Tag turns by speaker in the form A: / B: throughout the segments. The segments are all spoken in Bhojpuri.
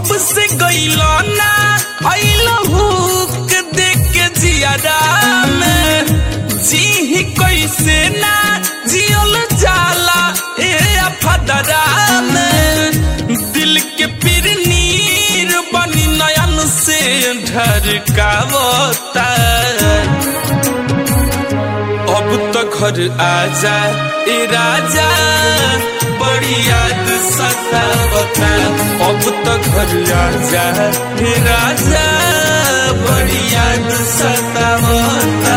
A: जब से गईलो ना अइलो हुक देख के जियादा में जी ही कैसे ना जियल जाला ए अफदरा में दिल के पीर नीर बनी नयन से ढरकावता अब तो घर आजा ए राजा बड़ी याद सतावता अब तो घर आजा ए राजा बड़ी याद सतावता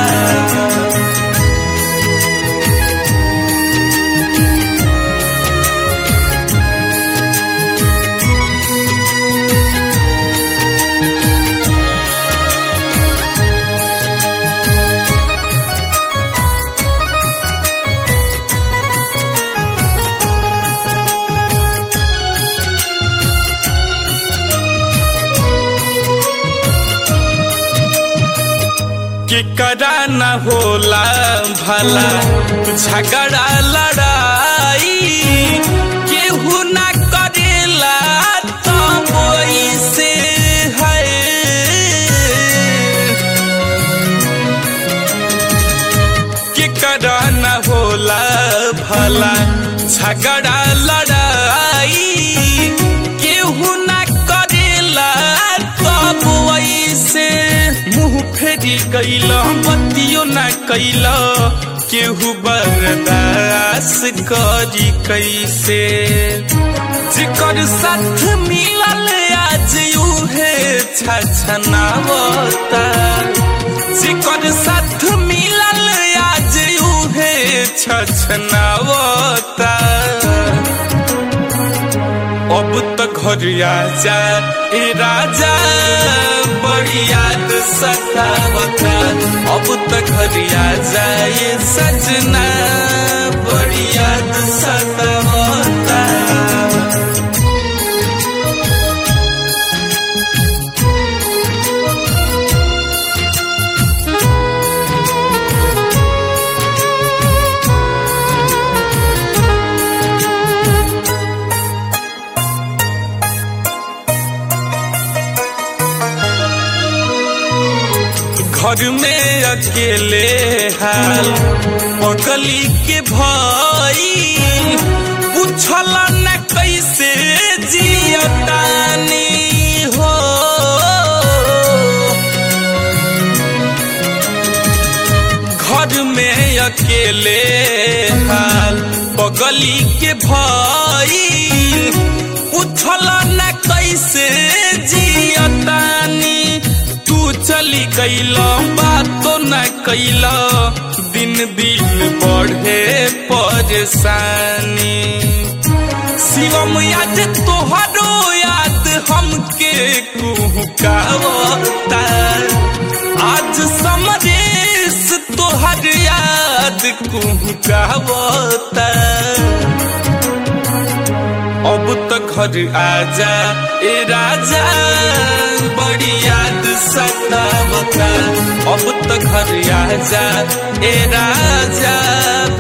A: के करा न होला भला झगड़ा लड़ाई केहू न करेला तब से है के करा न होला भला झगड़ा लड़ाई केहू न करेला तब से मुंह फेरी कैल बतियो न कैल केहू बर्दास करी कैसे जिकर साथ मिलल आज उहे छछनावता जिकर साथ मिलल आज उहे छछनावता अब तो घर आजा ए राजा बड़ी याद सतावता अब तो घर आजा ये सजना बड़ी याद सतावता घर में अकेले हाल पगली के भाई पूछल न कैसे जियतानी हो घर में अकेले हाल पगली के भाई पूछल न कैसे जियतानी तू चली गईल बातो न कैल दिन दिन बढ़े परेशानी शिवम याद तोहरो याद हमके कुहकावता आज समरेश तोहर याद कुहकावता अब तो घर आजा ए राजा बड़ी याद सतावता अब तो घर आजा ए राजा